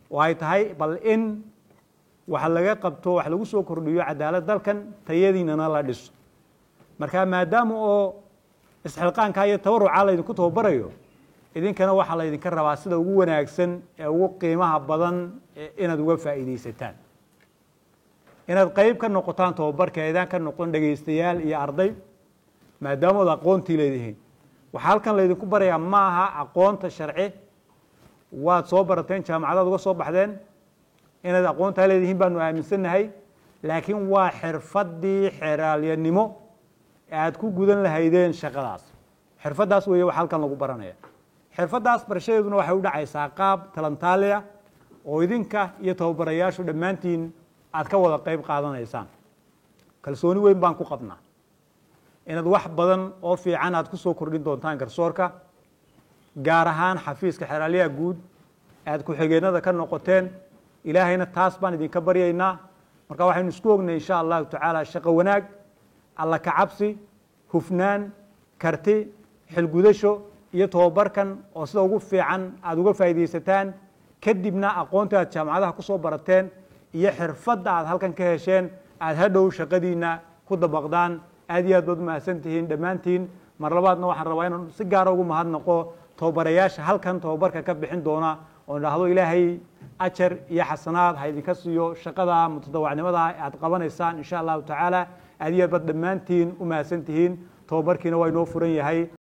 oo ay tahay bal in wax laga qabto wax lagu soo kordhiyo cadaalad dalkan tayadiinana la dhiso marka maadaama oo isxilqaankaa iyo tabarucaa laydinku tababarayo idinkana waxaa laydinka rabaa sida ugu wanaagsan ee ugu qiimaha badan inaad uga faa'iidaysataan inaad qeyb ka noqotaan tababarka eedaan ka noqon dhegaystayaal iyo arday maadaama ood aqoontii leedihiin waxaa halkan laydinku barayaa ma aha aqoonta sharci waad soo barateen jaamacadaad uga soo baxdeen inaad aqoontaa leedihiin baanu aaminsannahay laakiin waa xirfaddii xeraalyanimo aad ku gudan lahaydeen shaqadaas xirfaddaas weeye waxa halkan lagu baranaya xirfaddaas barashadeeduna waxay u dhacaysaa qaab talantaaliya oo idinka iyo tababarayaashu dhammaantiin aad ka wada qeyb qaadanaysaan kalsooni weyn baan ku qabnaa inaad wax badan oo fiican aad ku soo kordhin doontaan garsoorka gaar ahaan xafiiska xeraalyaha guud aad ku-xigeenada ka noqoteen ilaahayna taas baan idinka baryaynaa marka waxaynu isku ognay insha allahu tacaala shaqo wanaag alla kacabsi hufnaan karti xilgudasho iyo tobabarkan oo sida ugu fiican aada uga faa'iidaysataan kadibna aqoonta aad jaamacadaha ku soo barateen iyo xirfadda aad halkan ka hesheen aada hadhow shaqadiina ku dabaqdaan aad iyo aad baad umahadsan tihiin dhammaantiin mar labaadna waxaan rabaa inaan si gaara ugu mahadnaqo tababarayaasha halkan tababarka ka bixin doona oo idhaahdo ilaahay ajar iyo xasanaad ha idinka siiyo shaqada mutadawacnimada aad qabanaysaan insha allahu tacaala aad iyo aad baad dhammaantiin u mahadsan tihiin tababarkiina waa inoo furan yahay